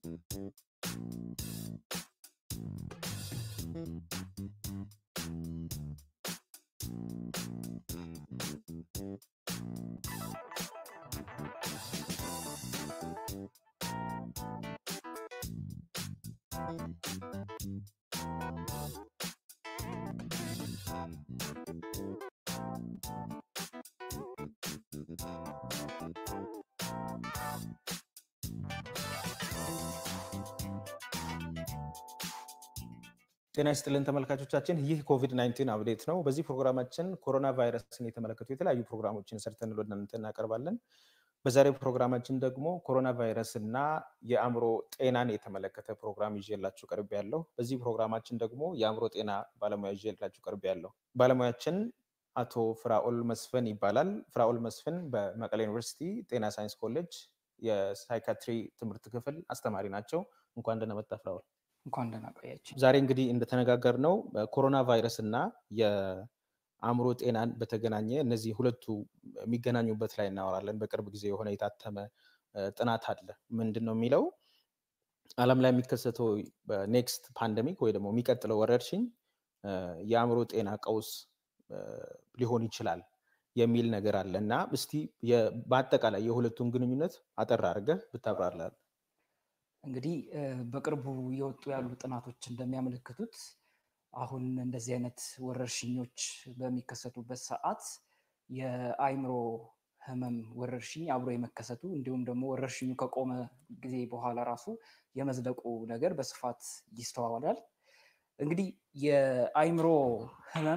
ጤና ይስጥልን ተመልካቾቻችን፣ ይህ ኮቪድ 19 አፕዴት ነው። በዚህ ፕሮግራማችን ኮሮና ቫይረስን የተመለከቱ የተለያዩ ፕሮግራሞችን ሰርተን ወደ እናንተ እናቀርባለን። በዛሬው ፕሮግራማችን ደግሞ ኮሮና ቫይረስ እና የአእምሮ ጤናን የተመለከተ ፕሮግራም ይዤላችሁ ቀርቤ ያለሁ። በዚህ ፕሮግራማችን ደግሞ የአእምሮ ጤና ባለሙያ ይዤላችሁ ቀርቤ ያለሁ። ባለሙያችን አቶ ፍራኦል መስፍን ይባላል። ፍራኦል መስፍን በመቀሌ ዩኒቨርሲቲ ጤና ሳይንስ ኮሌጅ የሳይካትሪ ትምህርት ክፍል አስተማሪ ናቸው። እንኳን ደህና መጣ ፍራኦል። እንኳን ደህና ቆያችሁ። ዛሬ እንግዲህ እንደተነጋገር ነው ኮሮና ቫይረስ እና የአእምሮ ጤናን በተገናኘ እነዚህ ሁለቱ የሚገናኙበት ላይ እናወራለን። በቅርብ ጊዜ የሆነ የታተመ ጥናት አለ። ምንድን ነው የሚለው ዓለም ላይ የሚከሰተው ኔክስት ፓንደሚክ ወይ ደግሞ የሚቀጥለው ወረርሽኝ የአእምሮ ጤና ቀውስ ሊሆን ይችላል የሚል ነገር አለ እና እስቲ በአጠቃላይ የሁለቱን ግንኙነት አጠር አድርገህ ብታብራራለን። እንግዲህ በቅርቡ የወጡ ያሉ ጥናቶች እንደሚያመለክቱት አሁን እንደዚህ አይነት ወረርሽኞች በሚከሰቱበት ሰዓት የአእምሮ ህመም ወረርሽኝ አብሮ የመከሰቱ እንዲሁም ደግሞ ወረርሽኙ ከቆመ ጊዜ በኋላ ራሱ የመዝለቁ ነገር በስፋት ይስተዋላል። እንግዲህ የአእምሮ ህመም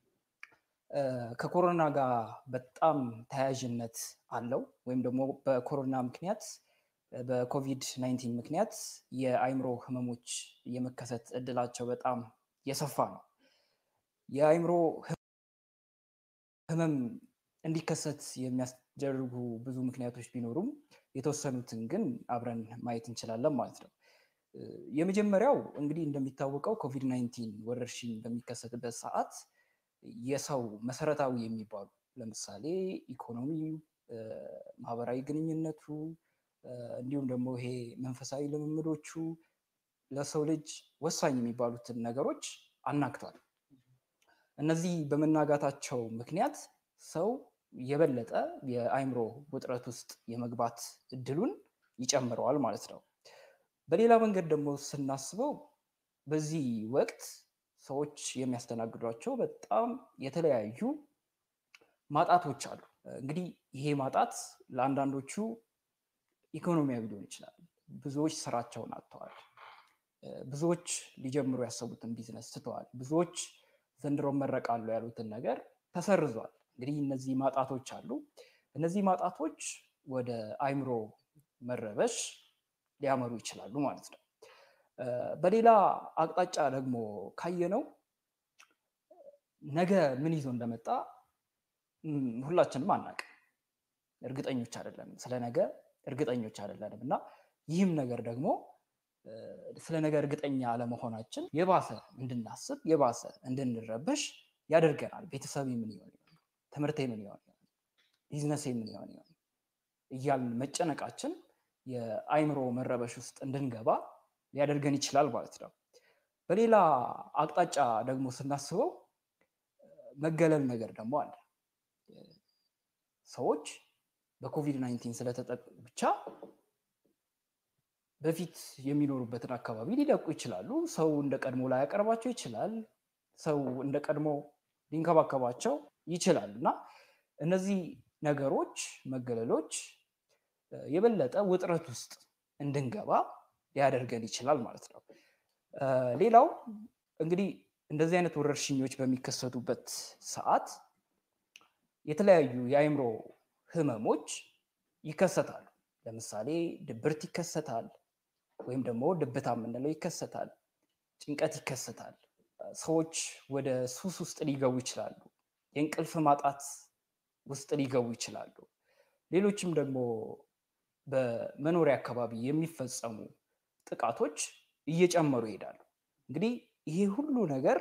ከኮሮና ጋር በጣም ተያያዥነት አለው ወይም ደግሞ በኮሮና ምክንያት በኮቪድ 19 ምክንያት የአእምሮ ህመሞች የመከሰት እድላቸው በጣም የሰፋ ነው። የአእምሮ ህመም እንዲከሰት የሚያስደርጉ ብዙ ምክንያቶች ቢኖሩም የተወሰኑትን ግን አብረን ማየት እንችላለን ማለት ነው። የመጀመሪያው እንግዲህ እንደሚታወቀው ኮቪድ 19 ወረርሽኝ በሚከሰትበት ሰዓት የሰው መሰረታዊ የሚባሉ ለምሳሌ ኢኮኖሚው፣ ማህበራዊ ግንኙነቱ እንዲሁም ደግሞ ይሄ መንፈሳዊ ልምምዶቹ ለሰው ልጅ ወሳኝ የሚባሉትን ነገሮች አናግቷል። እነዚህ በመናጋታቸው ምክንያት ሰው የበለጠ የአእምሮ ውጥረት ውስጥ የመግባት እድሉን ይጨምረዋል ማለት ነው። በሌላ መንገድ ደግሞ ስናስበው በዚህ ወቅት ሰዎች የሚያስተናግዷቸው በጣም የተለያዩ ማጣቶች አሉ። እንግዲህ ይሄ ማጣት ለአንዳንዶቹ ኢኮኖሚያዊ ሊሆን ይችላል። ብዙዎች ስራቸውን አጥተዋል። ብዙዎች ሊጀምሩ ያሰቡትን ቢዝነስ ትተዋል። ብዙዎች ዘንድሮ መረቃሉ ያሉትን ነገር ተሰርዟል። እንግዲህ እነዚህ ማጣቶች አሉ። እነዚህ ማጣቶች ወደ አእምሮ መረበሽ ሊያመሩ ይችላሉ ማለት ነው። በሌላ አቅጣጫ ደግሞ ካየነው ነገ ምን ይዞ እንደመጣ ሁላችንም አናውቅም። እርግጠኞች አይደለንም። ስለ ነገ እርግጠኞች አይደለንም እና ይህም ነገር ደግሞ ስለ ነገ እርግጠኛ አለመሆናችን የባሰ እንድናስብ የባሰ እንድንረበሽ ያደርገናል። ቤተሰብ ምን ይሆን ይሆን፣ ትምህርቴ ምን ይሆን ይሆን፣ ቢዝነሴ ምን ይሆን ይሆን እያልን መጨነቃችን የአእምሮ መረበሽ ውስጥ እንድንገባ ሊያደርገን ይችላል ማለት ነው። በሌላ አቅጣጫ ደግሞ ስናስበው መገለል ነገር ደግሞ አለ። ሰዎች በኮቪድ 19 ስለተጠቁ ብቻ በፊት የሚኖሩበትን አካባቢ ሊለቁ ይችላሉ። ሰው እንደ ቀድሞ ላያቀርባቸው ይችላል። ሰው እንደ ቀድሞ ሊንከባከባቸው ይችላል እና እነዚህ ነገሮች መገለሎች የበለጠ ውጥረት ውስጥ እንድንገባ ሊያደርገን ይችላል ማለት ነው። ሌላው እንግዲህ እንደዚህ አይነት ወረርሽኞች በሚከሰቱበት ሰዓት የተለያዩ የአእምሮ ህመሞች ይከሰታሉ። ለምሳሌ ድብርት ይከሰታል፣ ወይም ደግሞ ድብታ የምንለው ይከሰታል። ጭንቀት ይከሰታል። ሰዎች ወደ ሱስ ውስጥ ሊገቡ ይችላሉ። የእንቅልፍ ማጣት ውስጥ ሊገቡ ይችላሉ። ሌሎችም ደግሞ በመኖሪያ አካባቢ የሚፈጸሙ ጥቃቶች እየጨመሩ ይሄዳሉ። እንግዲህ ይሄ ሁሉ ነገር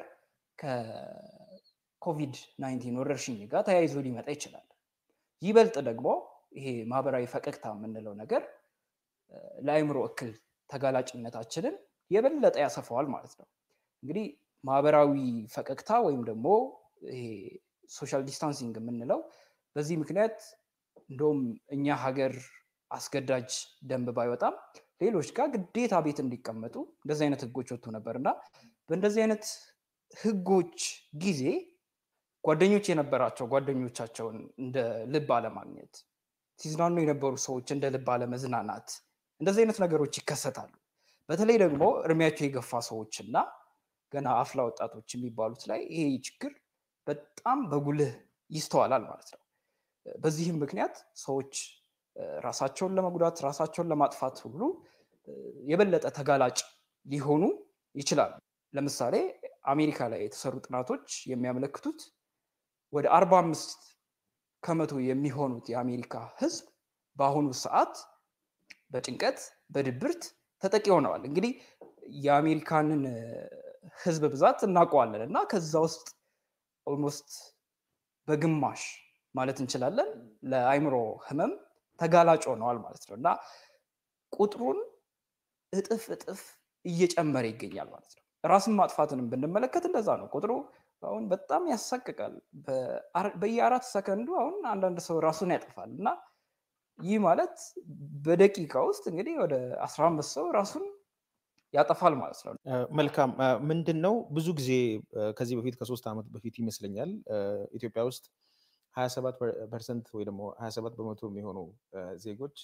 ከኮቪድ 19 ወረርሽኝ ጋር ተያይዞ ሊመጣ ይችላል። ይበልጥ ደግሞ ይሄ ማህበራዊ ፈቀቅታ የምንለው ነገር ለአእምሮ እክል ተጋላጭነታችንን የበለጠ ያሰፋዋል ማለት ነው። እንግዲህ ማህበራዊ ፈቀቅታ ወይም ደግሞ ይሄ ሶሻል ዲስታንሲንግ የምንለው በዚህ ምክንያት እንደውም እኛ ሀገር አስገዳጅ ደንብ ባይወጣም ሌሎች ጋር ግዴታ ቤት እንዲቀመጡ እንደዚህ አይነት ህጎች ወጥቶ ነበር እና በእንደዚህ አይነት ህጎች ጊዜ ጓደኞች የነበራቸው ጓደኞቻቸውን እንደ ልብ አለማግኘት፣ ሲዝናኑ የነበሩ ሰዎች እንደ ልብ አለመዝናናት፣ እንደዚህ አይነት ነገሮች ይከሰታሉ። በተለይ ደግሞ እድሜያቸው የገፋ ሰዎች እና ገና አፍላ ወጣቶች የሚባሉት ላይ ይሄ ችግር በጣም በጉልህ ይስተዋላል ማለት ነው። በዚህም ምክንያት ሰዎች ራሳቸውን ለመጉዳት ራሳቸውን ለማጥፋት ሁሉ የበለጠ ተጋላጭ ሊሆኑ ይችላሉ። ለምሳሌ አሜሪካ ላይ የተሰሩ ጥናቶች የሚያመለክቱት ወደ አርባ አምስት ከመቶ የሚሆኑት የአሜሪካ ህዝብ በአሁኑ ሰዓት በጭንቀት በድብርት ተጠቂ ሆነዋል። እንግዲህ የአሜሪካንን ህዝብ ብዛት እናውቀዋለን እና ከዛ ውስጥ ኦልሞስት በግማሽ ማለት እንችላለን ለአይምሮ ህመም ተጋላጭ ሆነዋል ማለት ነው እና ቁጥሩን እጥፍ እጥፍ እየጨመረ ይገኛል ማለት ነው። ራስን ማጥፋትንም ብንመለከት እንደዛ ነው። ቁጥሩ አሁን በጣም ያሳቅቃል። በየአራት ሰከንዱ አሁን አንዳንድ ሰው ራሱን ያጠፋል እና ይህ ማለት በደቂቃ ውስጥ እንግዲህ ወደ አስራ አምስት ሰው ራሱን ያጠፋል ማለት ነው። መልካም ምንድን ነው ብዙ ጊዜ ከዚህ በፊት ከሶስት ዓመት በፊት ይመስለኛል ኢትዮጵያ ውስጥ ሀያ ሰባት ፐርሰንት ወይ ደግሞ ሀያ ሰባት በመቶ የሚሆኑ ዜጎች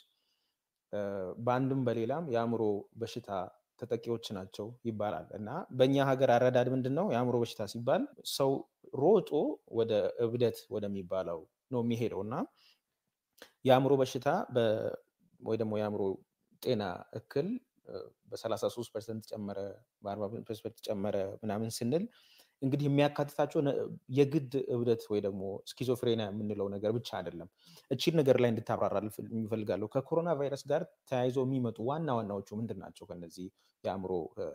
በአንድም በሌላም የአእምሮ በሽታ ተጠቂዎች ናቸው ይባላል እና በእኛ ሀገር አረዳድ ምንድን ነው የአእምሮ በሽታ ሲባል ሰው ሮጦ ወደ እብደት ወደሚባለው ነው የሚሄደው እና የአእምሮ በሽታ ወይ ደግሞ የአእምሮ ጤና እክል በ33 ፐርሰንት ጨመረ፣ በ40 ፐርሰንት ጨመረ ምናምን ስንል እንግዲህ የሚያካትታቸው የግድ እብደት ወይ ደግሞ ስኪዞፍሬኒያ የምንለው ነገር ብቻ አይደለም። እቺን ነገር ላይ እንድታብራራ የሚፈልጋለሁ። ከኮሮና ቫይረስ ጋር ተያይዘው የሚመጡ ዋና ዋናዎቹ ምንድን ናቸው? ከነዚህ የአእምሮ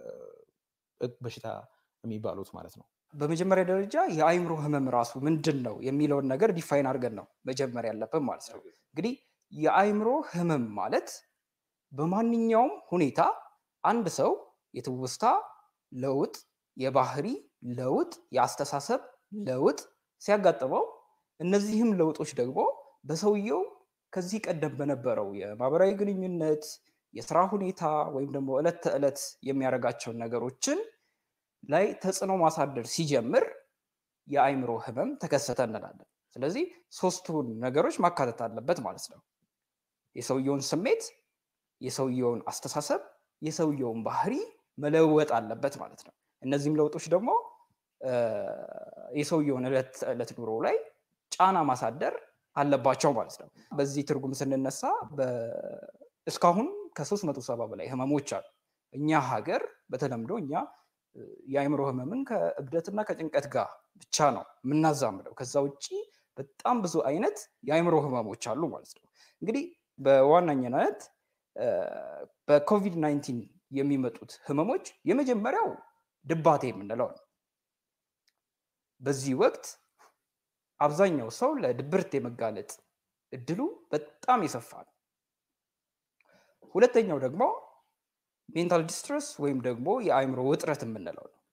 በሽታ የሚባሉት ማለት ነው። በመጀመሪያ ደረጃ የአእምሮ ህመም ራሱ ምንድን ነው የሚለውን ነገር ዲፋይን አድርገን ነው መጀመር ያለብን ማለት ነው። እንግዲህ የአእምሮ ህመም ማለት በማንኛውም ሁኔታ አንድ ሰው የትውስታ ለውጥ፣ የባህሪ ለውጥ፣ የአስተሳሰብ ለውጥ ሲያጋጥመው እነዚህም ለውጦች ደግሞ በሰውየው ከዚህ ቀደም በነበረው የማህበራዊ ግንኙነት፣ የስራ ሁኔታ ወይም ደግሞ ዕለት ተዕለት የሚያደርጋቸውን ነገሮችን ላይ ተጽዕኖ ማሳደር ሲጀምር የአእምሮ ህመም ተከሰተ እንላለን። ስለዚህ ሶስቱን ነገሮች ማካተት አለበት ማለት ነው። የሰውየውን ስሜት፣ የሰውየውን አስተሳሰብ፣ የሰውየውን ባህሪ መለወጥ አለበት ማለት ነው። እነዚህም ለውጦች ደግሞ የሰውየውን ዕለት ተዕለት ኑሮ ላይ ጫና ማሳደር አለባቸው ማለት ነው። በዚህ ትርጉም ስንነሳ እስካሁን ከሶስት መቶ ሰባ በላይ ህመሞች አሉ። እኛ ሀገር በተለምዶ እኛ የአእምሮ ህመምን ከእብደትና ከጭንቀት ጋር ብቻ ነው የምናዛምደው። ከዛ ውጭ በጣም ብዙ አይነት የአእምሮ ህመሞች አሉ ማለት ነው። እንግዲህ በዋነኛነት በኮቪድ ናይንቲን የሚመጡት ህመሞች የመጀመሪያው ድባቴ የምንለው ነው። በዚህ ወቅት አብዛኛው ሰው ለድብርት የመጋለጥ እድሉ በጣም የሰፋ ነው። ሁለተኛው ደግሞ ሜንታል ዲስትረስ ወይም ደግሞ የአእምሮ ውጥረት የምንለው ነው።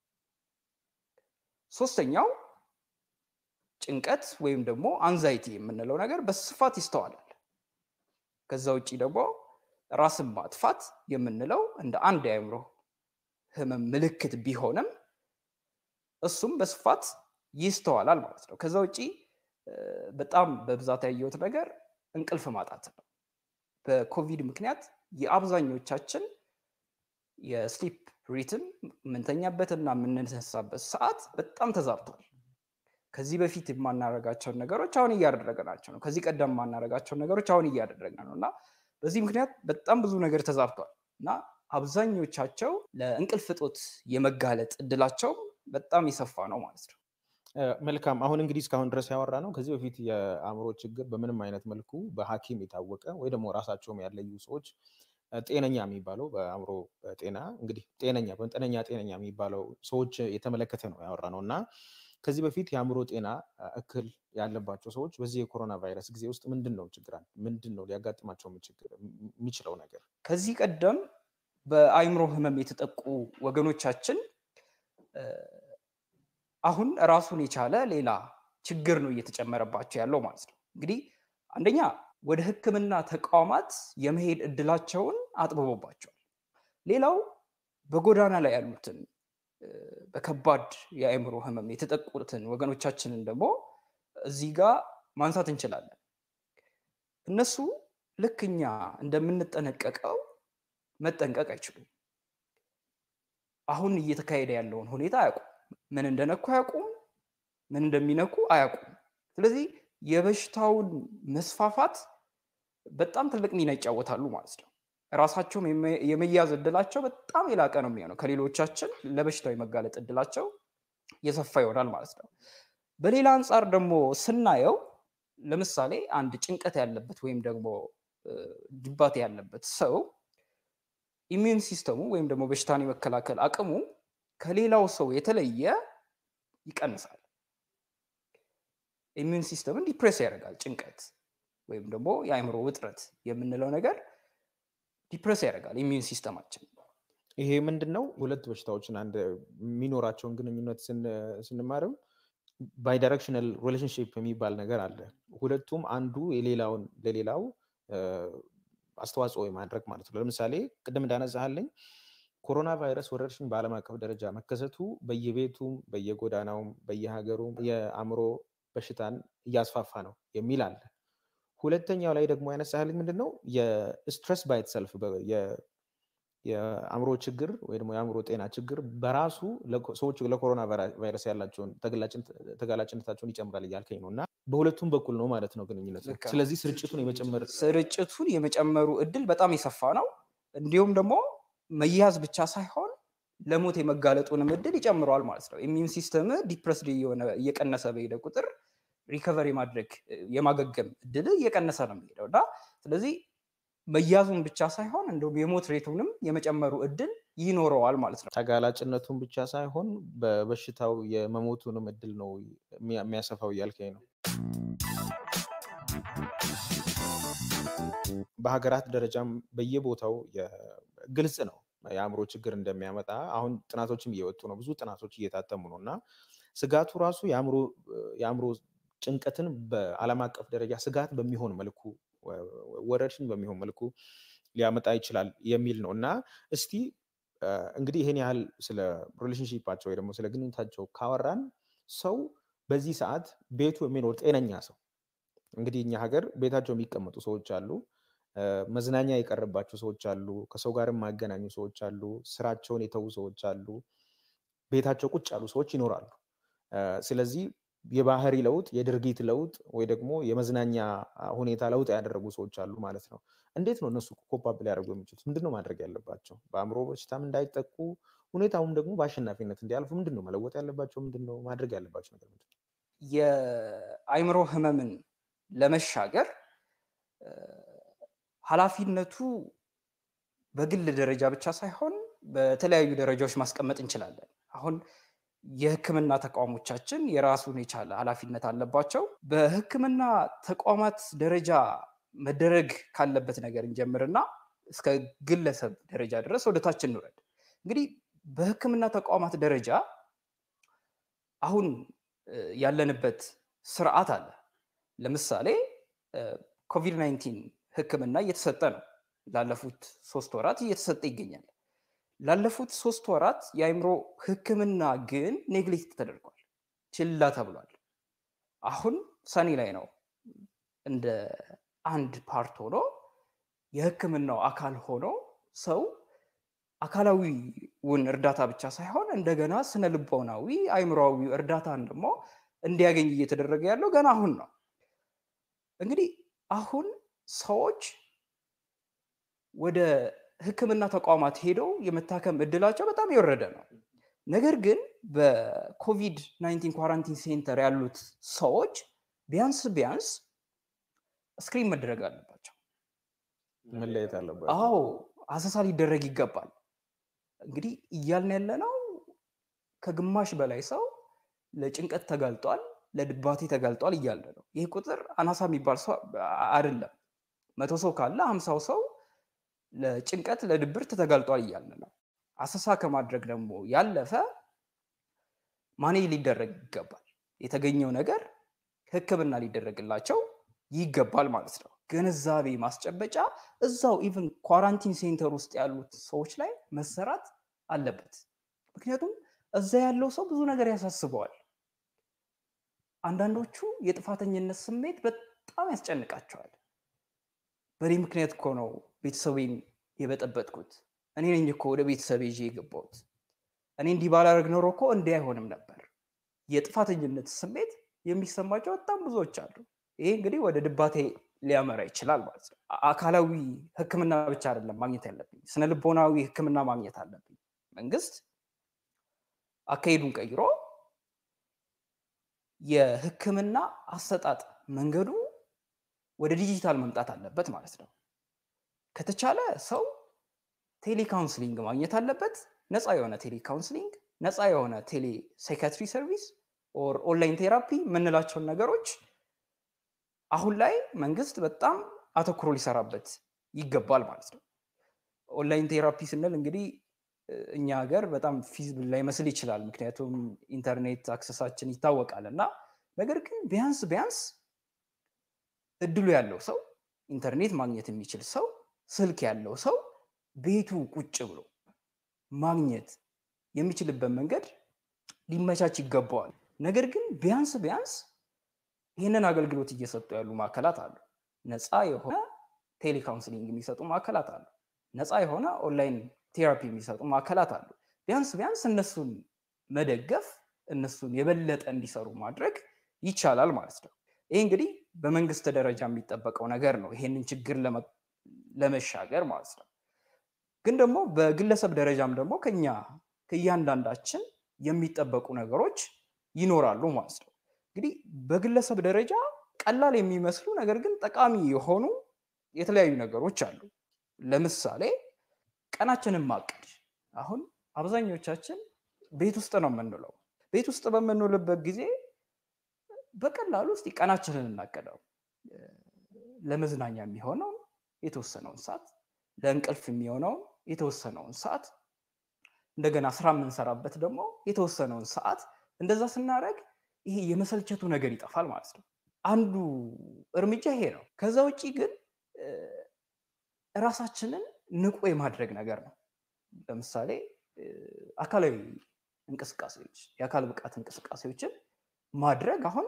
ሶስተኛው ጭንቀት ወይም ደግሞ አንዛይቲ የምንለው ነገር በስፋት ይስተዋላል። ከዛ ውጭ ደግሞ ራስን ማጥፋት የምንለው እንደ አንድ የአእምሮ ህመም ምልክት ቢሆንም እሱም በስፋት ይስተዋላል ማለት ነው። ከዛ ውጭ በጣም በብዛት ያየሁት ነገር እንቅልፍ ማጣት ነው። በኮቪድ ምክንያት የአብዛኞቻችን የስሊፕ ሪትም የምንተኛበትና የምንነሳበት ሰዓት በጣም ተዛብቷል። ከዚህ በፊት የማናደርጋቸውን ነገሮች አሁን እያደረግናቸው ነው። ከዚህ ቀደም የማናደርጋቸውን ነገሮች አሁን እያደረግን ነው እና በዚህ ምክንያት በጣም ብዙ ነገር ተዛብቷል እና አብዛኞቻቸው ለእንቅልፍ እጦት የመጋለጥ እድላቸው በጣም የሰፋ ነው ማለት ነው። መልካም። አሁን እንግዲህ እስካሁን ድረስ ያወራ ነው ከዚህ በፊት የአእምሮ ችግር በምንም አይነት መልኩ በሐኪም የታወቀ ወይ ደግሞ ራሳቸውም ያለዩ ሰዎች ጤነኛ የሚባለው በአእምሮ ጤና እንግዲህ ጤነኛ በመጠነኛ ጤነኛ የሚባለው ሰዎች የተመለከተ ነው ያወራ ነው እና ከዚህ በፊት የአእምሮ ጤና እክል ያለባቸው ሰዎች በዚህ የኮሮና ቫይረስ ጊዜ ውስጥ ምንድን ነው ችግር ምንድን ነው ሊያጋጥማቸው የሚችለው ነገር? ከዚህ ቀደም በአይምሮ ህመም የተጠቁ ወገኖቻችን አሁን ራሱን የቻለ ሌላ ችግር ነው እየተጨመረባቸው ያለው ማለት ነው። እንግዲህ አንደኛ ወደ ሕክምና ተቋማት የመሄድ እድላቸውን አጥብቦባቸዋል። ሌላው በጎዳና ላይ ያሉትን በከባድ የአእምሮ ህመም የተጠቁትን ወገኖቻችንን ደግሞ እዚህ ጋር ማንሳት እንችላለን። እነሱ ልክ እኛ እንደምንጠነቀቀው መጠንቀቅ አይችሉም። አሁን እየተካሄደ ያለውን ሁኔታ አያውቁም። ምን እንደነኩ አያውቁም። ምን እንደሚነኩ አያውቁም። ስለዚህ የበሽታውን መስፋፋት በጣም ትልቅ ሚና ይጫወታሉ ማለት ነው። ራሳቸውም የመያዝ እድላቸው በጣም የላቀ ነው የሚሆነው። ከሌሎቻችን ለበሽታው የመጋለጥ እድላቸው የሰፋ ይሆናል ማለት ነው። በሌላ አንጻር ደግሞ ስናየው ለምሳሌ አንድ ጭንቀት ያለበት ወይም ደግሞ ድባቴ ያለበት ሰው ኢሚዩን ሲስተሙ ወይም ደግሞ በሽታን የመከላከል አቅሙ ከሌላው ሰው የተለየ ይቀንሳል። ኢሚዩን ሲስተምን ዲፕሬስ ያደርጋል። ጭንቀት ወይም ደግሞ የአእምሮ ውጥረት የምንለው ነገር ዲፕሬስ ያደርጋል ኢሚዩን ሲስተማችን። ይሄ ምንድን ነው? ሁለት በሽታዎችን አንድ የሚኖራቸውን ግንኙነት ስንማርም ባይዳይሬክሽናል ሪሌሽንሽፕ የሚባል ነገር አለ። ሁለቱም አንዱ የሌላውን ለሌላው አስተዋጽኦ የማድረግ ማለት ነው። ለምሳሌ ቅድም እንዳነሳሃለኝ ኮሮና ቫይረስ ወረርሽኝ በዓለም አቀፍ ደረጃ መከሰቱ በየቤቱም በየጎዳናውም በየሀገሩም የአእምሮ በሽታን እያስፋፋ ነው የሚል አለ። ሁለተኛው ላይ ደግሞ ያነሳህልኝ ምንድን ነው የስትረስ ባይት ሰልፍ የአእምሮ ችግር ወይ ደግሞ የአእምሮ ጤና ችግር በራሱ ሰዎች ለኮሮና ቫይረስ ያላቸውን ተጋላጭነታቸውን ይጨምራል እያልከኝ ነው እና በሁለቱም በኩል ነው ማለት ነው ግንኙነት ነው። ስለዚህ ስርጭቱን የመጨመር ስርጭቱን የመጨመሩ እድል በጣም የሰፋ ነው። እንዲሁም ደግሞ መያዝ ብቻ ሳይሆን ለሞት የመጋለጡንም እድል ይጨምረዋል ማለት ነው። ኢሚዩን ሲስተም ዲፕረስድ እየሆነ እየቀነሰ በሄደ ቁጥር ሪከቨር የማድረግ የማገገም እድል እየቀነሰ ነው የሚሄደው እና ስለዚህ መያዙን ብቻ ሳይሆን እንደውም የሞት ሬቱንም የመጨመሩ እድል ይኖረዋል ማለት ነው። ተጋላጭነቱን ብቻ ሳይሆን በበሽታው የመሞቱንም እድል ነው የሚያሰፋው እያልከኝ ነው። በሀገራት ደረጃም በየቦታው ግልጽ ነው የአእምሮ ችግር እንደሚያመጣ አሁን ጥናቶችም እየወጡ ነው። ብዙ ጥናቶች እየታተሙ ነው እና ስጋቱ ራሱ የአእምሮ ጭንቀትን በዓለም አቀፍ ደረጃ ስጋት በሚሆን መልኩ ወረርሽኝ በሚሆን መልኩ ሊያመጣ ይችላል የሚል ነው እና እስቲ እንግዲህ ይህን ያህል ስለ ሪሌሽንሺፓቸው ወይ ደግሞ ስለ ግንኙነታቸው ካወራን ሰው በዚህ ሰዓት ቤቱ የሚኖር ጤነኛ ሰው እንግዲህ እኛ ሀገር ቤታቸው የሚቀመጡ ሰዎች አሉ፣ መዝናኛ የቀረባቸው ሰዎች አሉ፣ ከሰው ጋር የማገናኙ ሰዎች አሉ፣ ስራቸውን የተዉ ሰዎች አሉ፣ ቤታቸው ቁጭ ያሉ ሰዎች ይኖራሉ። ስለዚህ የባህሪ ለውጥ፣ የድርጊት ለውጥ ወይ ደግሞ የመዝናኛ ሁኔታ ለውጥ ያደረጉ ሰዎች አሉ ማለት ነው። እንዴት ነው እነሱ ኮፓፕ ሊያደርጉ የሚችሉት? ምንድን ነው ማድረግ ያለባቸው? በአእምሮ በሽታም እንዳይጠቁ ሁኔታውም ደግሞ በአሸናፊነት እንዲያልፉ ምንድን ነው መለወጥ ያለባቸው? ምንድን ነው ማድረግ ያለባቸው ነገር ምንድን ነው? የአእምሮ ህመምን ለመሻገር ኃላፊነቱ በግል ደረጃ ብቻ ሳይሆን በተለያዩ ደረጃዎች ማስቀመጥ እንችላለን። አሁን የህክምና ተቋሞቻችን የራሱን የቻለ ኃላፊነት አለባቸው። በህክምና ተቋማት ደረጃ መደረግ ካለበት ነገር እንጀምርና እስከ ግለሰብ ደረጃ ድረስ ወደ ታች እንውረድ። እንግዲህ በህክምና ተቋማት ደረጃ አሁን ያለንበት ስርዓት አለ። ለምሳሌ ኮቪድ 19 ህክምና እየተሰጠ ነው። ላለፉት ሶስት ወራት እየተሰጠ ይገኛል። ላለፉት ሶስት ወራት የአእምሮ ህክምና ግን ኔግሌክት ተደርጓል፣ ችላ ተብሏል። አሁን ሰኔ ላይ ነው እንደ አንድ ፓርት ሆኖ የህክምናው አካል ሆኖ ሰው አካላዊውን እርዳታ ብቻ ሳይሆን እንደገና ስነ ልቦናዊ አእምሮዊ እርዳታን ደግሞ እንዲያገኝ እየተደረገ ያለው ገና አሁን ነው። እንግዲህ አሁን ሰዎች ወደ ህክምና ተቋማት ሄደው የመታከም እድላቸው በጣም የወረደ ነው። ነገር ግን በኮቪድ 19 ኳራንቲን ሴንተር ያሉት ሰዎች ቢያንስ ቢያንስ ስክሪን መደረግ አለባቸው። መለየት አለባቸው። አዎ አሰሳ ሊደረግ ይገባል። እንግዲህ እያልን ያለ ነው ከግማሽ በላይ ሰው ለጭንቀት ተጋልጧል፣ ለድባቴ ተጋልጧል እያለ ነው። ይህ ቁጥር አናሳ የሚባል ሰው አይደለም። መቶ ሰው ካለ ሀምሳው ሰው ለጭንቀት ለድብርት ተጋልጧል እያልን ነው። አሰሳ ከማድረግ ደግሞ ያለፈ ማኔጅ ሊደረግ ይገባል። የተገኘው ነገር ሕክምና ሊደረግላቸው ይገባል ማለት ነው። ግንዛቤ ማስጨበጫ እዛው ኢቭን ኳራንቲን ሴንተር ውስጥ ያሉት ሰዎች ላይ መሰራት አለበት። ምክንያቱም እዛ ያለው ሰው ብዙ ነገር ያሳስበዋል። አንዳንዶቹ የጥፋተኝነት ስሜት በጣም ያስጨንቃቸዋል። በእኔ ምክንያት እኮ ነው ቤተሰቤን የበጠበጥኩት፣ እኔ ነኝ እኮ ወደ ቤተሰብ ይዤ የገባሁት፣ እኔ እንዲህ ባላደርግ ኖሮ እኮ እንዲህ አይሆንም ነበር። የጥፋተኝነት ስሜት የሚሰማቸው በጣም ብዙዎች አሉ። ይሄ እንግዲህ ወደ ድባቴ ሊያመራ ይችላል ማለት ነው። አካላዊ ሕክምና ብቻ አይደለም ማግኘት ያለብኝ፣ ስነ ልቦናዊ ሕክምና ማግኘት አለብኝ። መንግስት አካሄዱን ቀይሮ የሕክምና አሰጣጥ መንገዱ ወደ ዲጂታል መምጣት አለበት ማለት ነው። ከተቻለ ሰው ቴሌካውንስሊንግ ማግኘት አለበት። ነፃ የሆነ ቴሌካውንስሊንግ፣ ነፃ የሆነ ቴሌ ሳይካትሪ ሰርቪስ ኦር ኦንላይን ቴራፒ የምንላቸውን ነገሮች አሁን ላይ መንግስት በጣም አተኩሮ ሊሰራበት ይገባል ማለት ነው። ኦንላይን ቴራፒ ስንል እንግዲህ እኛ ሀገር በጣም ፊዚብል ላይመስል ይችላል፣ ምክንያቱም ኢንተርኔት አክሰሳችን ይታወቃል እና ነገር ግን ቢያንስ ቢያንስ እድሉ ያለው ሰው ኢንተርኔት ማግኘት የሚችል ሰው ስልክ ያለው ሰው ቤቱ ቁጭ ብሎ ማግኘት የሚችልበት መንገድ ሊመቻች ይገባዋል። ነገር ግን ቢያንስ ቢያንስ ይህንን አገልግሎት እየሰጡ ያሉ ማዕከላት አሉ። ነፃ የሆነ ቴሌካውንስሊንግ የሚሰጡ ማዕከላት አሉ። ነፃ የሆነ ኦንላይን ቴራፒ የሚሰጡ ማዕከላት አሉ። ቢያንስ ቢያንስ እነሱን መደገፍ እነሱን የበለጠ እንዲሰሩ ማድረግ ይቻላል ማለት ነው። ይህ እንግዲህ በመንግስት ደረጃ የሚጠበቀው ነገር ነው፣ ይሄንን ችግር ለመሻገር ማለት ነው። ግን ደግሞ በግለሰብ ደረጃም ደግሞ ከኛ ከእያንዳንዳችን የሚጠበቁ ነገሮች ይኖራሉ ማለት ነው። እንግዲህ በግለሰብ ደረጃ ቀላል የሚመስሉ ነገር ግን ጠቃሚ የሆኑ የተለያዩ ነገሮች አሉ። ለምሳሌ ቀናችንን ማቀድ። አሁን አብዛኞቻችን ቤት ውስጥ ነው የምንውለው። ቤት ውስጥ በምንውልበት ጊዜ በቀላሉ እስኪ ቀናችንን እናቀደው። ለመዝናኛ የሚሆነውን የተወሰነውን ሰዓት፣ ለእንቅልፍ የሚሆነውን የተወሰነውን ሰዓት፣ እንደገና ስራ የምንሰራበት ደግሞ የተወሰነውን ሰዓት። እንደዛ ስናደርግ ይሄ የመሰልቸቱ ነገር ይጠፋል ማለት ነው። አንዱ እርምጃ ይሄ ነው። ከዛ ውጭ ግን እራሳችንን ንቁ የማድረግ ነገር ነው። ለምሳሌ አካላዊ እንቅስቃሴዎች፣ የአካል ብቃት እንቅስቃሴዎችን ማድረግ አሁን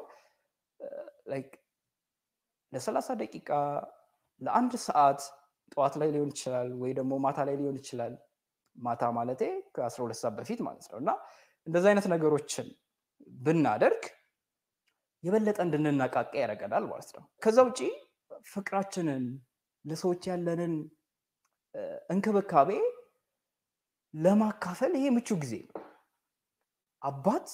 ለሰላሳ ደቂቃ ለአንድ ሰዓት ጠዋት ላይ ሊሆን ይችላል ወይ ደግሞ ማታ ላይ ሊሆን ይችላል። ማታ ማለቴ ከአስራ ሁለት ሰዓት በፊት ማለት ነው እና እንደዚህ አይነት ነገሮችን ብናደርግ የበለጠ እንድንነቃቃ ያደርገናል ማለት ነው። ከዛ ውጭ ፍቅራችንን ለሰዎች ያለንን እንክብካቤ ለማካፈል ይሄ ምቹ ጊዜ ነው። አባት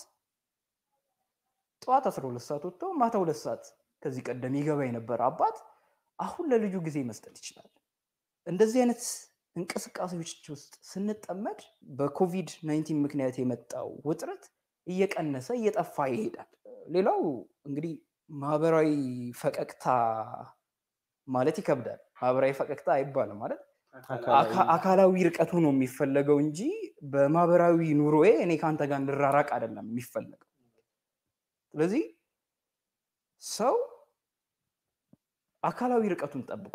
ጠዋት 12 ሰዓት ወጥቶ ማታ ሁለት ሰዓት ከዚህ ቀደም ይገባ የነበረ አባት አሁን ለልጁ ጊዜ መስጠት ይችላል። እንደዚህ አይነት እንቅስቃሴዎች ውስጥ ስንጠመድ በኮቪድ 19 ምክንያት የመጣው ውጥረት እየቀነሰ እየጠፋ ይሄዳል። ሌላው እንግዲህ ማህበራዊ ፈቀቅታ ማለት ይከብዳል። ማህበራዊ ፈቀቅታ አይባልም ማለት አካላዊ ርቀቱ ነው የሚፈለገው እንጂ በማህበራዊ ኑሮዬ እኔ ከአንተ ጋር እንድራራቅ አይደለም የሚፈለገው። ስለዚህ ሰው አካላዊ ርቀቱን ጠብቆ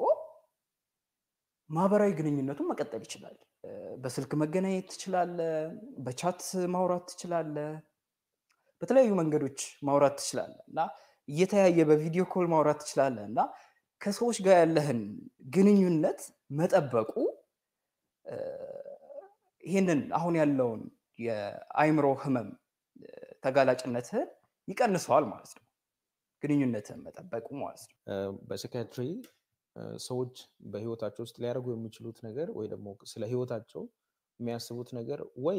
ማህበራዊ ግንኙነቱን መቀጠል ይችላል። በስልክ መገናኘት ትችላለ፣ በቻት ማውራት ትችላለ፣ በተለያዩ መንገዶች ማውራት ትችላለ እና እየተያየ በቪዲዮ ኮል ማውራት ትችላለ እና ከሰዎች ጋር ያለህን ግንኙነት መጠበቁ ይህንን አሁን ያለውን የአይምሮ ህመም ተጋላጭነትህን ይቀንሰዋል ማለት ነው። ግንኙነትህን መጠበቁ ማለት ነው። በሳይካትሪ ሰዎች በህይወታቸው ውስጥ ሊያደርጉ የሚችሉት ነገር ወይ ደግሞ ስለ ህይወታቸው የሚያስቡት ነገር ወይ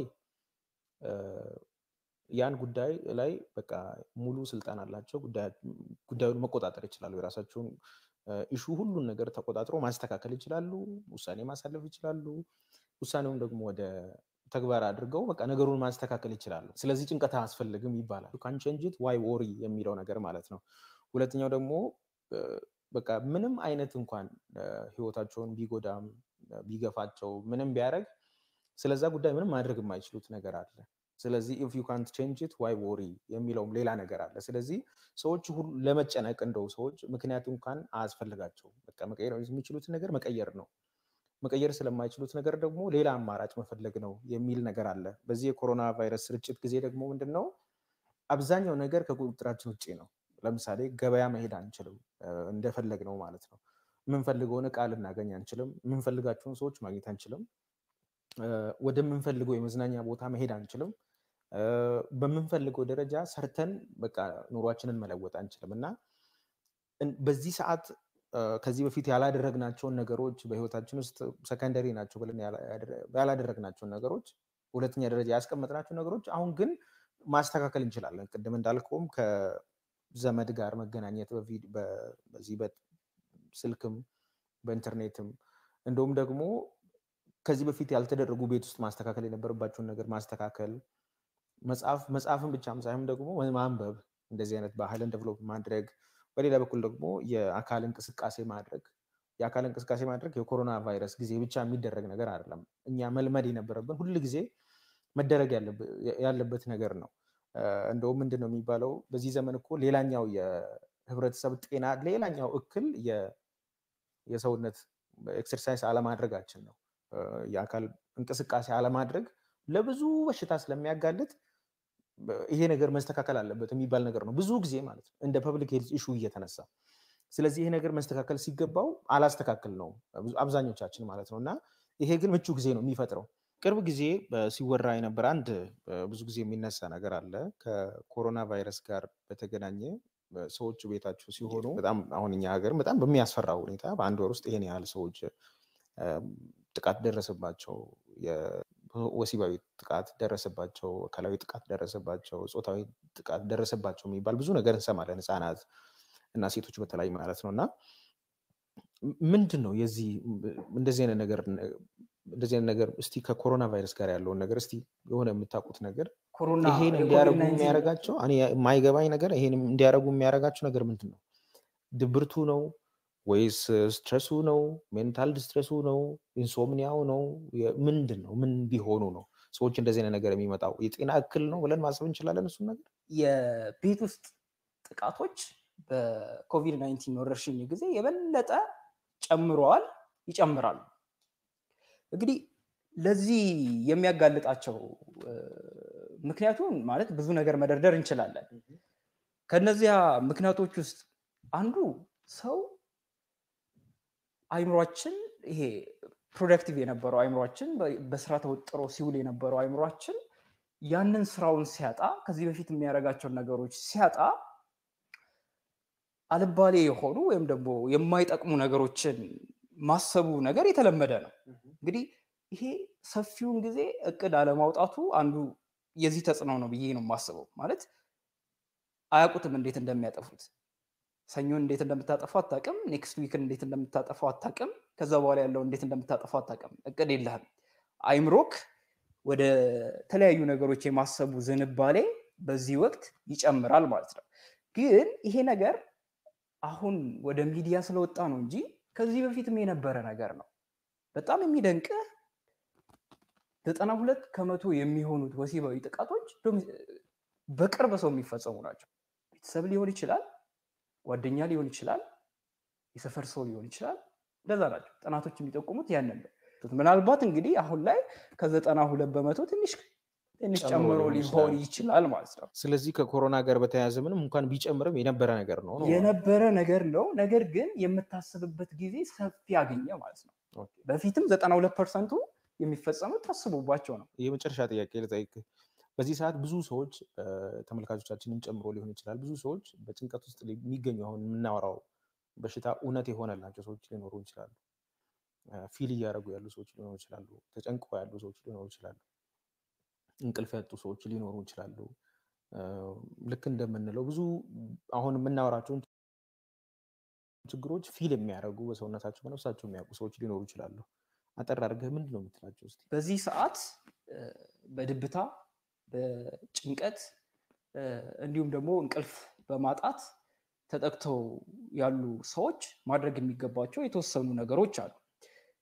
ያን ጉዳይ ላይ በቃ ሙሉ ስልጣን አላቸው፣ ጉዳዩን መቆጣጠር ይችላሉ። የራሳቸውን ኢሹ ሁሉን ነገር ተቆጣጥሮ ማስተካከል ይችላሉ፣ ውሳኔ ማሳለፍ ይችላሉ። ውሳኔውን ደግሞ ወደ ተግባር አድርገው በቃ ነገሩን ማስተካከል ይችላሉ። ስለዚህ ጭንቀት አያስፈልግም ይባላል። ካንቸንጅት ዋይ ወሪ የሚለው ነገር ማለት ነው። ሁለተኛው ደግሞ በቃ ምንም አይነት እንኳን ህይወታቸውን ቢጎዳም ቢገፋቸው ምንም ቢያደርግ ስለዛ ጉዳይ ምንም ማድረግ የማይችሉት ነገር አለ። ስለዚህ ኢፍ ዩ ካንት ቼንጅ ኢት ዋይ ወሪ የሚለውም ሌላ ነገር አለ። ስለዚህ ሰዎች ሁሉ ለመጨነቅ እንደው ሰዎች ምክንያቱ እንኳን አያስፈልጋቸውም። በቃ መቀየር የሚችሉትን ነገር መቀየር ነው። መቀየር ስለማይችሉት ነገር ደግሞ ሌላ አማራጭ መፈለግ ነው የሚል ነገር አለ። በዚህ የኮሮና ቫይረስ ስርጭት ጊዜ ደግሞ ምንድን ነው አብዛኛው ነገር ከቁጥጥራችን ውጭ ነው። ለምሳሌ ገበያ መሄድ አንችልም፣ እንደፈለግ ነው ማለት ነው። የምንፈልገውን እቃ ልናገኝ አንችልም። የምንፈልጋቸውን ሰዎች ማግኘት አንችልም። ወደምንፈልገው የመዝናኛ ቦታ መሄድ አንችልም። በምንፈልገው ደረጃ ሰርተን በቃ ኑሯችንን መለወጥ አንችልም እና በዚህ ሰዓት ከዚህ በፊት ያላደረግናቸውን ነገሮች በህይወታችን ውስጥ ሰከንደሪ ናቸው ብለን ያላደረግናቸውን ነገሮች ሁለተኛ ደረጃ ያስቀመጥናቸው ነገሮች አሁን ግን ማስተካከል እንችላለን። ቅድም እንዳልከውም ከዘመድ ጋር መገናኘት በዚህ በስልክም በኢንተርኔትም እንደውም ደግሞ ከዚህ በፊት ያልተደረጉ ቤት ውስጥ ማስተካከል የነበረባቸውን ነገር ማስተካከል መጽሐፍ መጽሐፍን ብቻም ሳይሆን ደግሞ ማንበብ እንደዚህ አይነት ባህልን ደቨሎፕ ማድረግ በሌላ በኩል ደግሞ የአካል እንቅስቃሴ ማድረግ የአካል እንቅስቃሴ ማድረግ የኮሮና ቫይረስ ጊዜ ብቻ የሚደረግ ነገር አይደለም። እኛ መልመድ የነበረብን ሁል ጊዜ መደረግ ያለበት ነገር ነው። እንደውም ምንድን ነው የሚባለው በዚህ ዘመን እኮ ሌላኛው የህብረተሰብ ጤና ሌላኛው እክል የሰውነት ኤክሰርሳይዝ አለማድረጋችን ነው። የአካል እንቅስቃሴ አለማድረግ ለብዙ በሽታ ስለሚያጋልጥ ይሄ ነገር መስተካከል አለበት የሚባል ነገር ነው ብዙ ጊዜ ማለት ነው እንደ ፐብሊክ ሄልዝ ኢሹ እየተነሳ ስለዚህ ይሄ ነገር መስተካከል ሲገባው አላስተካከል ነው አብዛኞቻችን ማለት ነው እና ይሄ ግን ምቹ ጊዜ ነው የሚፈጥረው ቅርብ ጊዜ ሲወራ የነበረ አንድ ብዙ ጊዜ የሚነሳ ነገር አለ ከኮሮና ቫይረስ ጋር በተገናኘ ሰዎች ቤታቸው ሲሆኑ በጣም አሁን እኛ ሀገር በጣም በሚያስፈራ ሁኔታ በአንድ ወር ውስጥ ይሄን ያህል ሰዎች ጥቃት ደረሰባቸው ወሲባዊ ጥቃት ደረሰባቸው፣ አካላዊ ጥቃት ደረሰባቸው፣ ጾታዊ ጥቃት ደረሰባቸው የሚባል ብዙ ነገር እንሰማለን። ህፃናት እና ሴቶች በተለይ ማለት ነው እና ምንድን ነው የዚህ እንደዚህ አይነት ነገር እንደዚህ አይነት ነገር እስቲ ከኮሮና ቫይረስ ጋር ያለውን ነገር እስቲ የሆነ የምታውቁት ነገር ይሄን እንዲያደርጉ የሚያደርጋቸው የማይገባኝ ነገር ይሄን እንዲያደርጉ የሚያደርጋቸው ነገር ምንድን ነው? ድብርቱ ነው ወይስ ስትረሱ ነው? ሜንታል ዲስትረሱ ነው? ኢንሶምኒያው ነው? ምንድን ነው? ምን ቢሆኑ ነው ሰዎች እንደዚህ አይነት ነገር የሚመጣው? የጤና እክል ነው ብለን ማሰብ እንችላለን። እሱን ነገር የቤት ውስጥ ጥቃቶች በኮቪድ ናይንቲን ወረርሽኝ ጊዜ የበለጠ ጨምረዋል፣ ይጨምራሉ። እንግዲህ ለዚህ የሚያጋልጣቸው ምክንያቱም ማለት ብዙ ነገር መደርደር እንችላለን። ከነዚያ ምክንያቶች ውስጥ አንዱ ሰው አይምሯችን ይሄ ፕሮዳክቲቭ የነበረው አይምሯችን በስራ ተወጥሮ ሲውል የነበረው አይምሯችን ያንን ስራውን ሲያጣ ከዚህ በፊት የሚያደርጋቸውን ነገሮች ሲያጣ አልባሌ የሆኑ ወይም ደግሞ የማይጠቅሙ ነገሮችን ማሰቡ ነገር የተለመደ ነው። እንግዲህ ይሄ ሰፊውን ጊዜ እቅድ አለማውጣቱ አንዱ የዚህ ተጽዕኖ ነው ብዬ ነው የማስበው። ማለት አያውቁትም እንዴት እንደሚያጠፉት ሰኞን እንዴት እንደምታጠፋው አታውቅም። ኔክስት ዊክን እንዴት እንደምታጠፋው አታውቅም። ከዛ በኋላ ያለው እንዴት እንደምታጠፋው አታውቅም። እቅድ የለህም። አይምሮክ ወደ ተለያዩ ነገሮች የማሰቡ ዝንባሌ በዚህ ወቅት ይጨምራል ማለት ነው። ግን ይሄ ነገር አሁን ወደ ሚዲያ ስለወጣ ነው እንጂ ከዚህ በፊትም የነበረ ነገር ነው። በጣም የሚደንቅህ ዘጠና ሁለት ከመቶ የሚሆኑት ወሲባዊ ጥቃቶች በቅርብ ሰው የሚፈጸሙ ናቸው። ቤተሰብ ሊሆን ይችላል ጓደኛ ሊሆን ይችላል፣ የሰፈር ሰው ሊሆን ይችላል። እንደዛ ናቸው ጥናቶች የሚጠቁሙት ያንን ነው። ምናልባት እንግዲህ አሁን ላይ ከዘጠና ሁለት በመቶ ትንሽ ትንሽ ጨምሮ ሊሆን ይችላል ማለት ነው። ስለዚህ ከኮሮና ጋር በተያያዘ ምንም እንኳን ቢጨምርም የነበረ ነገር ነው የነበረ ነገር ነው። ነገር ግን የምታስብበት ጊዜ ሰፊ ያገኘ ማለት ነው። በፊትም ዘጠና ሁለት ፐርሰንቱ የሚፈጸሙት ታስቦባቸው ነው። የመጨረሻ ጥያቄ ልጠይቅህ። በዚህ ሰዓት ብዙ ሰዎች ተመልካቾቻችንን ጨምሮ ሊሆን ይችላል ብዙ ሰዎች በጭንቀት ውስጥ የሚገኙ አሁን የምናወራው በሽታ እውነት የሆነላቸው ሰዎች ሊኖሩ ይችላሉ። ፊል እያደረጉ ያሉ ሰዎች ሊኖሩ ይችላሉ። ተጨንቀው ያሉ ሰዎች ሊኖሩ ይችላሉ። እንቅልፍ ያጡ ሰዎች ሊኖሩ ይችላሉ። ልክ እንደምንለው ብዙ አሁን የምናወራቸውን ችግሮች ፊል የሚያደርጉ በሰውነታቸው በነፍሳቸው የሚያውቁ ሰዎች ሊኖሩ ይችላሉ። አጠር አድርገህ ምንድን ነው የምትላቸው? እስኪ በዚህ ሰዓት በድብታ በጭንቀት እንዲሁም ደግሞ እንቅልፍ በማጣት ተጠቅተው ያሉ ሰዎች ማድረግ የሚገባቸው የተወሰኑ ነገሮች አሉ።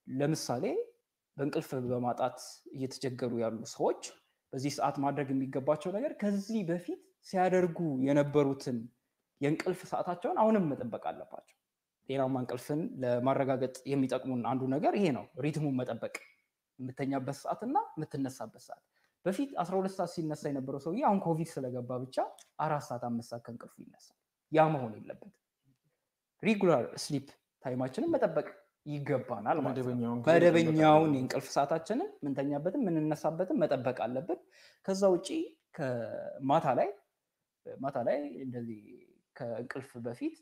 ለምሳሌ በእንቅልፍ በማጣት እየተቸገሩ ያሉ ሰዎች በዚህ ሰዓት ማድረግ የሚገባቸው ነገር ከዚህ በፊት ሲያደርጉ የነበሩትን የእንቅልፍ ሰዓታቸውን አሁንም መጠበቅ አለባቸው። ጤናማ እንቅልፍን ለማረጋገጥ የሚጠቅሙን አንዱ ነገር ይሄ ነው፣ ሪትሙን መጠበቅ የምተኛበት ሰዓት እና የምትነሳበት ሰዓት። በፊት 12 ሰዓት ሲነሳ የነበረው ሰውዬ አሁን ኮቪድ ስለገባ ብቻ አራት ሰዓት አምስት ሰዓት ከእንቅልፉ ይነሳል። ያ መሆን የለበትም። ሪጉላር ስሊፕ ታይማችንን መጠበቅ ይገባናል ማለት ነው። መደበኛውን የእንቅልፍ ሰዓታችንን ምንተኛበትን ምንነሳበትን መጠበቅ አለብን። ከዛ ውጭ ማታ ላይ ማታ ላይ እንደዚህ ከእንቅልፍ በፊት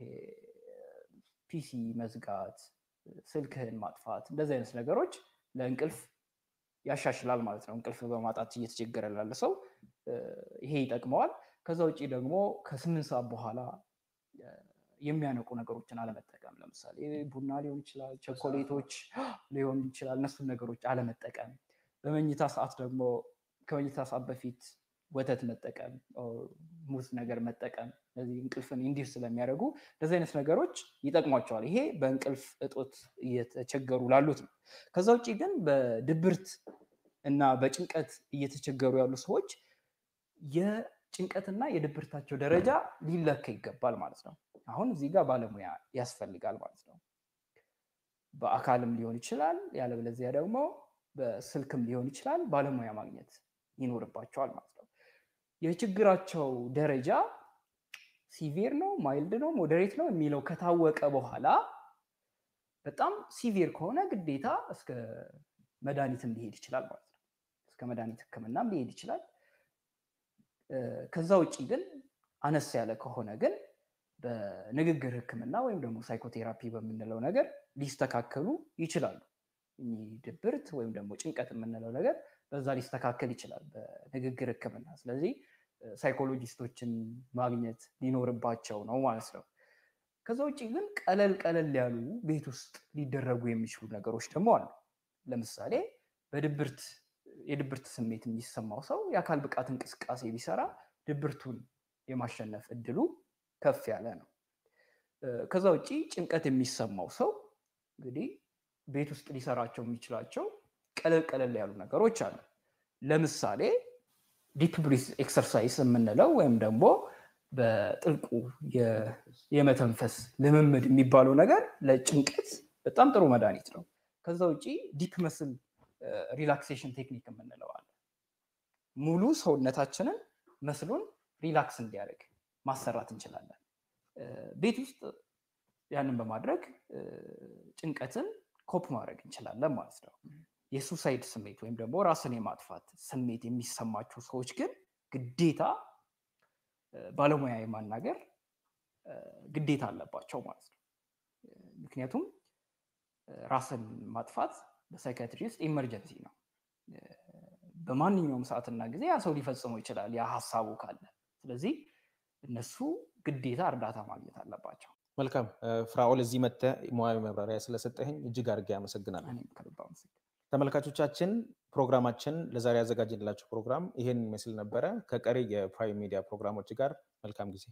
ፒሲ መዝጋት፣ ስልክህን ማጥፋት እንደዚህ አይነት ነገሮች ለእንቅልፍ ያሻሽላል ማለት ነው። እንቅልፍ በማጣት እየተቸገረ ላለ ሰው ይሄ ይጠቅመዋል። ከዛ ውጭ ደግሞ ከስምንት ሰዓት በኋላ የሚያነቁ ነገሮችን አለመጠቀም፣ ለምሳሌ ቡና ሊሆን ይችላል፣ ቸኮሌቶች ሊሆን ይችላል። እነሱን ነገሮች አለመጠቀም። በመኝታ ሰዓት ደግሞ ከመኝታ ሰዓት በፊት ወተት መጠቀም፣ ሙዝ ነገር መጠቀም እነዚህ እንቅልፍን እንዲህ ስለሚያደርጉ እንደዚህ አይነት ነገሮች ይጠቅሟቸዋል። ይሄ በእንቅልፍ እጦት እየተቸገሩ ላሉት ነው። ከዛ ውጭ ግን በድብርት እና በጭንቀት እየተቸገሩ ያሉ ሰዎች የጭንቀትና የድብርታቸው ደረጃ ሊለካ ይገባል ማለት ነው። አሁን እዚህ ጋር ባለሙያ ያስፈልጋል ማለት ነው። በአካልም ሊሆን ይችላል፣ ያለበለዚያ ደግሞ በስልክም ሊሆን ይችላል። ባለሙያ ማግኘት ይኖርባቸዋል ማለት ነው። የችግራቸው ደረጃ ሲቪር ነው፣ ማይልድ ነው፣ ሞዴሬት ነው የሚለው ከታወቀ በኋላ በጣም ሲቪር ከሆነ ግዴታ እስከ መድኃኒትም ሊሄድ ይችላል ማለት ነው። እስከ መድኃኒት ሕክምናም ሊሄድ ይችላል። ከዛ ውጭ ግን አነስ ያለ ከሆነ ግን በንግግር ሕክምና ወይም ደግሞ ሳይኮቴራፒ በምንለው ነገር ሊስተካከሉ ይችላሉ። ድብርት ወይም ደግሞ ጭንቀት የምንለው ነገር በዛ ሊስተካከል ይችላል በንግግር ሕክምና። ስለዚህ ሳይኮሎጂስቶችን ማግኘት ሊኖርባቸው ነው ማለት ነው። ከዛ ውጭ ግን ቀለል ቀለል ያሉ ቤት ውስጥ ሊደረጉ የሚችሉ ነገሮች ደግሞ አሉ። ለምሳሌ በድብርት የድብርት ስሜት የሚሰማው ሰው የአካል ብቃት እንቅስቃሴ ቢሰራ ድብርቱን የማሸነፍ እድሉ ከፍ ያለ ነው። ከዛ ውጭ ጭንቀት የሚሰማው ሰው እንግዲህ ቤት ውስጥ ሊሰራቸው የሚችላቸው ቀለል ቀለል ያሉ ነገሮች አሉ። ለምሳሌ ዲፕ ብሪዝ ኤክሰርሳይዝ የምንለው ወይም ደግሞ በጥልቁ የመተንፈስ ልምምድ የሚባለው ነገር ለጭንቀት በጣም ጥሩ መድኃኒት ነው። ከዛ ውጭ ዲፕ መስል ሪላክሴሽን ቴክኒክ የምንለው አለ። ሙሉ ሰውነታችንን መስሉን ሪላክስ እንዲያደርግ ማሰራት እንችላለን። ቤት ውስጥ ያንን በማድረግ ጭንቀትን ኮፕ ማድረግ እንችላለን ማለት ነው። የሱሳይድ ስሜት ወይም ደግሞ ራስን የማጥፋት ስሜት የሚሰማቸው ሰዎች ግን ግዴታ ባለሙያ የማናገር ግዴታ አለባቸው ማለት ነው። ምክንያቱም ራስን ማጥፋት በሳይካትሪ ውስጥ ኢመርጀንሲ ነው። በማንኛውም ሰዓትና ጊዜ ያ ሰው ሊፈጽመው ይችላል፣ ያ ሀሳቡ ካለ። ስለዚህ እነሱ ግዴታ እርዳታ ማግኘት አለባቸው። መልካም ፍራኦል፣ እዚህ መጥተህ ሙያዊ መብራሪያ ስለሰጠህኝ እጅግ አድርጌ አመሰግናለሁ። እኔም ከልብ አመሰግናለሁ። ተመልካቾቻችን ፕሮግራማችን ለዛሬ ያዘጋጀንላችሁ ፕሮግራም ይሄን ይመስል ነበረ። ከቀሪ የፕራይም ሚዲያ ፕሮግራሞች ጋር መልካም ጊዜ